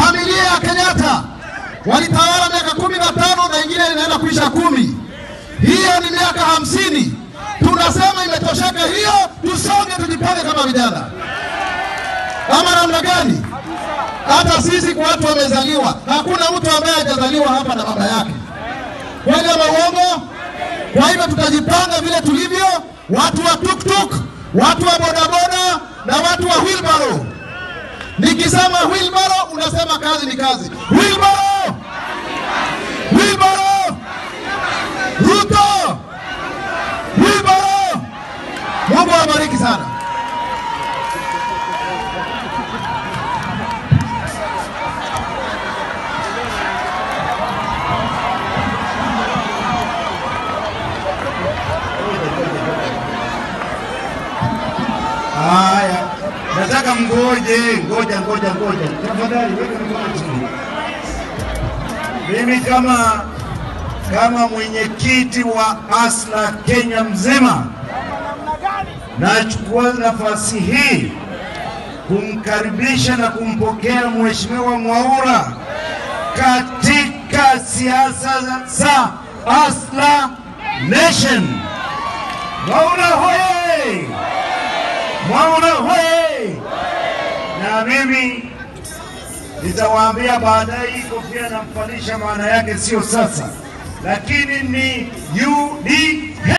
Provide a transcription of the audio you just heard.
Familia ya Kenyatta walitawala miaka kumi na tano na ingine inaenda kuisha kumi. Hiyo ni miaka hamsini. Tunasema imetosheka hiyo, tusonge, tujipange kama vijana, ama namna gani? Hata sisi kwa watu wamezaliwa, hakuna mtu ambaye hajazaliwa hapa na baba yake, kweli ama uongo? Kwa hivyo tutajipanga vile tulivyo, watu wa tuktuk, watu wa bodaboda na watu wa wheelbarrow. Nikisema wheelbarrow, unasema kazi ni kazi. Wheelbarrow, wheelbarrow, Ruto, wheelbarrow. Mungu awabariki sana. Haya, nataka mgoje, ngoja ngoja ngoja, tafadhali weka mikono chini. Mimi kama kama mwenyekiti wa ASLA Kenya mzima, nachukua nafasi hii kumkaribisha na kumpokea Mheshimiwa Mwaura katika siasa za ASLA Nation. Mwaura hoye! Mwaura hoye! Na mimi nitawaambia baadaye, hii kofia namfalisha maana yake sio sasa, lakini ni UDA.